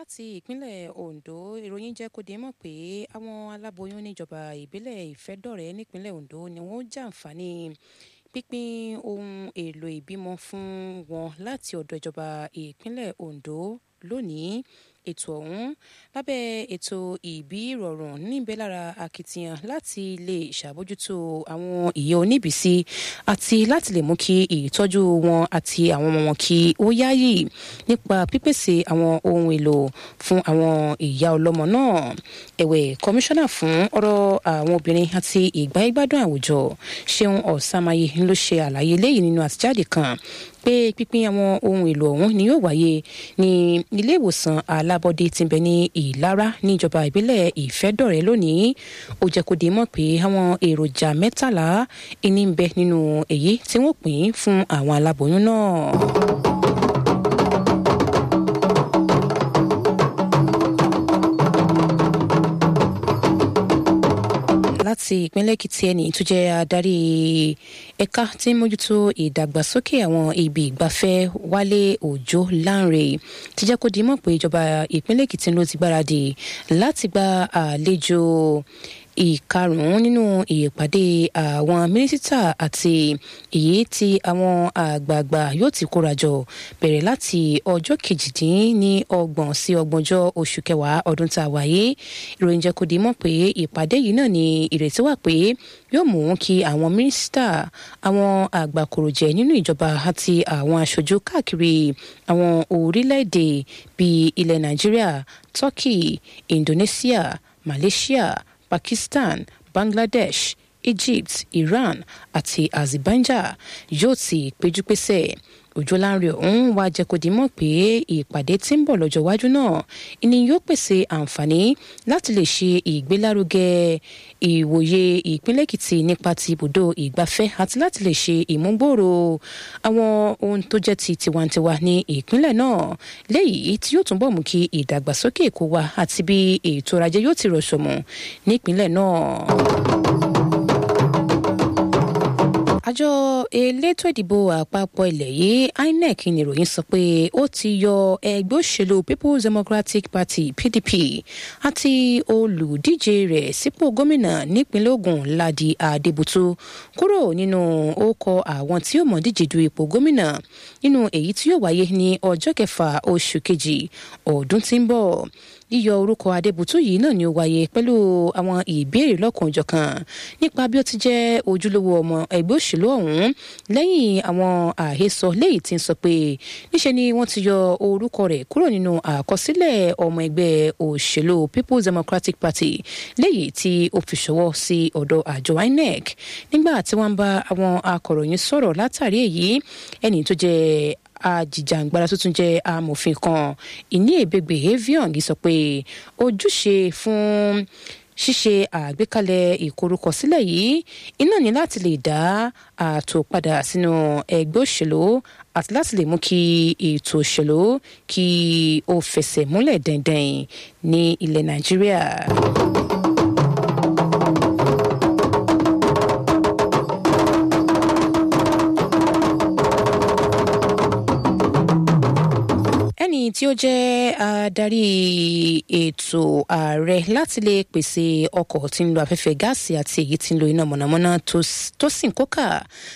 láti ìpínlẹ̀ ondo ìròyìn jẹ́ kó di mọ̀ pé àwọn aláboyún níjọba ìbílẹ̀ ìfẹ́dọ̀rẹ́ nípínlẹ̀ ondo ni wọ́n jàǹfààní pínpín ohun èlò ìbímọ fún wọn láti ọ̀dọ̀ ìjọba ìpínlẹ̀ ondo lónìí ètò ọ̀hún lábẹ́ ètò ìbí ìrọ̀rùn níbẹ̀ lára akitiyan láti lè ṣàbójútó àwọn ìyá oníbìsí àti láti lè mú kí ìtọ́jú wọn àti àwọn ọmọ wọn kí ó yáyì nípa pípèsè àwọn ohun èlò fún àwọn ìyá ọlọ́mọ náà ẹ̀wẹ̀ kọmíṣánná fún ọ̀rọ̀ àwọn obìnrin àti ìgbáyégbádùn àwùjọ ṣeun ọ̀sàmáyé ló ṣe àlàyé lẹ́yìn nínú àtijáde kan pé pínpín àwọn ohun èlò ọ̀hún ni yóò wáyé ní ilé ìwòsàn alábọ́dé tí ń bẹ ní ìlara níjọba ìbílẹ̀ ìfẹ́dọ̀rẹ́ lónìí ó jẹ́ kó di mọ̀ pé àwọn èròjà mẹ́tàlá ìní ń bẹ nínú èyí tí wọ́n pín fún àwọn aláboyún náà. láti ìpínlẹ̀ èkìtì ẹni tó jẹ́ adarí ẹ̀ka tí ń mójútó ìdàgbàsókè àwọn ibi ìgbafẹ́ wálé òjò láǹrè ti jẹ́ kó di mọ̀ pé ìjọba ìpínlẹ̀ èkìtì ló ti gbáradì láti gba àlejò ìkarùn-ún nínú ìpàdé àwọn mínísítà àti èyí tí àwọn àgbààgbà yóò ti kórajọ bẹ̀rẹ̀ láti ọjọ́ kejìdínní ọgbọ̀n sí ọgbọ̀njọ́ oṣù kẹwàá ọdún tá a wáyé ìròyìn jẹ́ kó di mọ̀ pé ìpàdé yìí náà ni ìrètí wà pé yóò mú kí àwọn mínísítà àwọn àgbàkòròjẹ nínú ìjọba àti àwọn aṣojú káàkiri àwọn orílẹ̀-èdè bíi ilẹ̀ nàìjíríà turkey indonesia malaysia pakistan bangladesh egypt iran àti azerbaijan yóò ti péjúpésẹ̀ òjòláńrè ọ̀hún wá jẹ́ kó di mọ̀ pé ìpàdé tí ń bọ̀ lọ́jọ́ iwájú náà ni yóò pèsè àǹfààní láti lè ṣe ìgbélárugẹ ìwòye ìpínlẹ̀ èkìtì nípa ti ibùdó ìgbafẹ́ àti láti lè ṣe ìmúgbòòrò àwọn ohun tó jẹ́ ti tiwantiwa ní ìpínlẹ̀ náà léyìí tí yóò túnbọ̀ mú kí ìdàgbàsókè èkó wa àti bí ètò ọrọ̀ ajé yóò ti rọ̀ṣọ̀mù nípínlẹ̀ náà àjọ elétò ìdìbò àpapọ̀ ilẹ̀ yìí inec níròyìn sọ pé ó ti yọ ẹgbẹ́ òṣèlú people's democratic party pdp àti olùdíje rẹ̀ sípò gómìnà nípínlẹ̀ ogun ladi adébútú kúrò nínú ókọ àwọn tí ó mọ̀ díje du ipò gómìnà nínú èyí tí yóò wáyé ní ọjọ́ kẹfà oṣù kejì ọdún tí ń bọ̀ yíyọ orúkọ adébútú yìí náà ni ó wáyé pẹ̀lú àwọn ìbéèrè lọ́kànjọ̀kan nípa bí ó ti jẹ́ ojúlówó ọmọ ẹgbẹ́ òṣèlú ọ̀hún lẹ́yìn àwọn àhesọ léyìí tí ń sọ pé níṣe ni wọ́n ti yọ orúkọ rẹ̀ kúrò nínú àkọsílẹ̀ ọmọ ẹgbẹ́ òṣèlú people's democratic party léyìí tí ó fi ṣọwọ́ sí ọ̀dọ̀ àjọ inec nígbà tí wọ́n ń bá àwọn akọ̀ròyìn sọ̀rọ̀ látàrí èyí ẹni tó jẹ́ ajìjàǹgbara tó tún jẹ́ amòfin kan ìní èbègbè avion sọ pé ojúṣe fún ṣíṣe àgbékalẹ̀ ìkorúkọsílẹ̀ yìí iná ní láti lè dá ààtò padà sínú ẹgbẹ́ òṣèlú àti láti lè mú kí ètò òṣèlú kí ó fẹsẹ̀ múlẹ̀ dandan ní ilẹ̀ nàìjíríà. ẹni tí ó jẹ́ adarí ètò ààrẹ láti lè pèsè ọkọ̀ tí ń lo afẹ́fẹ́ gáàsì àti èyí tí ń lo iná mọ̀nàmọ́ná tó sì ń kókà